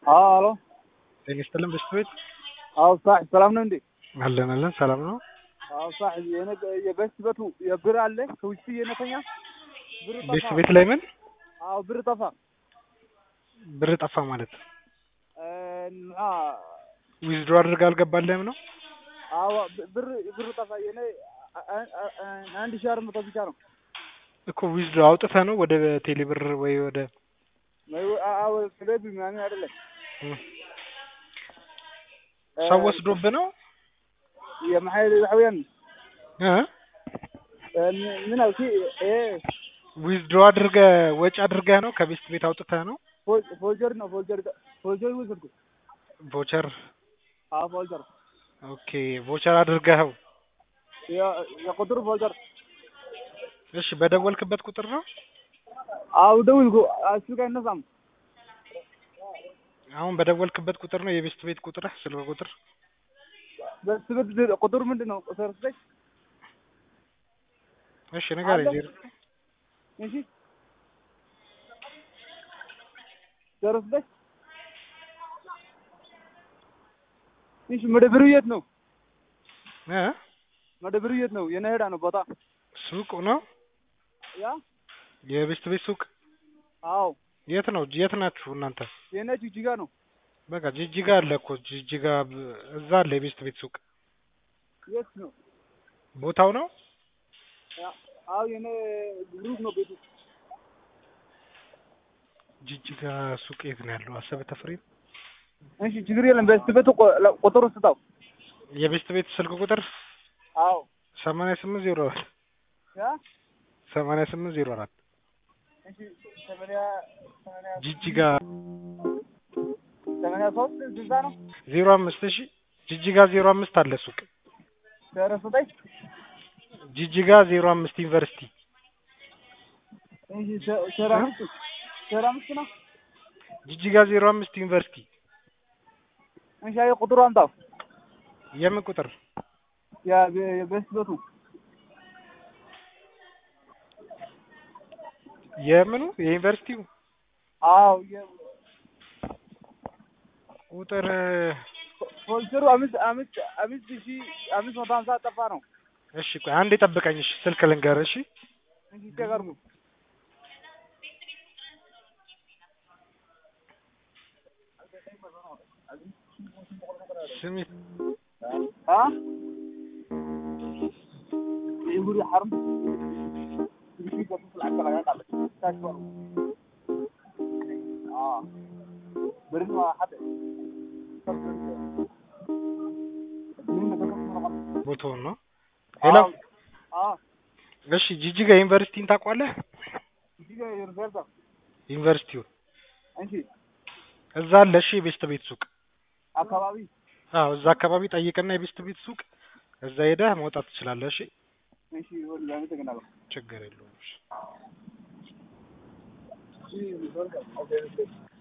አዎ አሎ ጤና ይስጥልን በሽታ ቤት አዎ ሳሒብ ሰላም ነው እንዴ? አለን አለን ሰላም ነው። አዎ ሳሒብ የሆነ የበስት ቤቱ የብር አለ ከውጭ እየነተኛ ብር ቤት ጠፋ። ቤት ላይ ምን አዎ ብር ጠፋ። ብር ጠፋ ማለት እና ዊዝድሮ አድርጋ አልገባልህም ነው? አዎ ብ- ብር ብር ጠፋ። የኔ አ- አ- አ- አንድ ሺህ አራት መቶ ብቻ ነው። እኮ ዊዝድሮ አውጥተህ ነው ወደ ቴሌ ብር ወይ ወደ ወይ- አ- አዎ ስለዚህ ምናምን አይደለም እም፣ ሰው ወስዶብህ ነው የማሐይ ዛሕውያን እ ምን አልኪ ይሄ ዊዝድሮ አድርገህ ወጪ አድርገህ ነው ከቤት ቤት አውጥተህ ነው ፎ- ፎልጀር ነው ፎልጀር ፎልጀር ወሰድኩ። ቮቸር አዎ ፎልጀር ኦኬ ቮቸር አድርገኸው የ- የቁጥር ፎልጀር እሺ በደወልክበት ቁጥር ነው አዎ ደውልኩ እሱ ጋር አይነሳም። አሁን በደወልክበት ቁጥር ነው የቤት ቤት ቁጥርህ ስልክ ቁጥር በስ ቤት ቁጥሩ ምንድን ነው? ቁጥር ስጠኝ እሺ ንገረኝ አለ። ዜሮ እሺ ዜሮ ስጠኝ እሺ መደብሩ የት ነው? እ መደብሩ የት ነው? የኔ ሄዳ ነው ቦታ ሱቅ ነው ያ የቤት ቤት ሱቅ አዎ የት ነው የት ናችሁ እናንተ የኔ ጅጅጋ ነው። በቃ ጅጅጋ አለ እኮ ጅጅጋ ብ- እዛ አለ የቤት ቤት ሱቅ የት ነው? ቦታው ነው ያ አዎ የኔ ግሩፕ ነው ቤቱ። ጅጅጋ ሱቅ የት ነው ያለው አሰበ ተፈሪ እሺ ችግር የለም። በስ ቤቱ ቆ- ለ- ቁጥሩ ስጣው። የቤት ቤት ስልክ ቁጥር አዎ ሰማንያ ስምንት ዜሮ አራት ያ ሰማንያ ስምንት ዜሮ አራት እሺ ሰማንያ ሰማንያ ጅጅጋ ሰማንያ ሶስት ስልሳ ነው። ዜሮ አምስት እሺ ጅጅጋ ዜሮ አምስት አለ ሱቅ ዜሮ ስጠኝ ጅጅጋ ዜሮ አምስት ዩኒቨርሲቲ እሺ ሴ- ዜሮ አምስት ዜሮ አምስት ነው። ጅጅጋ ዜሮ አምስት ዩኒቨርሲቲ እሺ አይ ቁጥሩ አምጣው። የምን ቁጥር ያ የ- የበስ ቤቱ የምኑ የዩኒቨርሲቲው አዎ የ- ቁጥር ፖሊሰሩ አምስት አምስት አምስት ሺህ አምስት መቶ ሀምሳ ጠፋ ነው። እሺ ቆይ አንዴ ጠብቀኝ እሺ ስልክ ልንገርህ እሺ እሺ ይቸገርኩ ስሚ አ ይሁሪ ሐርም ይሁሪ ገቡ ፍላካ ላይ ቃል ታሽዋል አ ብርን ሐደ ቦታውን ነው ሄሎ አ እሺ ጅጅጋ ዩኒቨርሲቲን ታውቋለህ እዚህ ጋር ይርፈልታ ዩኒቨርሲቲውን እንጂ እዛ አለ እሺ የቤስት ቤት ሱቅ አካባቢ አዎ እዛ አካባቢ ጠይቅና የቤስት ቤት ሱቅ እዛ ሄደህ መውጣት ትችላለህ እሺ እሺ ወል ያመ ተገናለ ችግር የለውም እሺ እሺ ይርፈልታ ኦኬ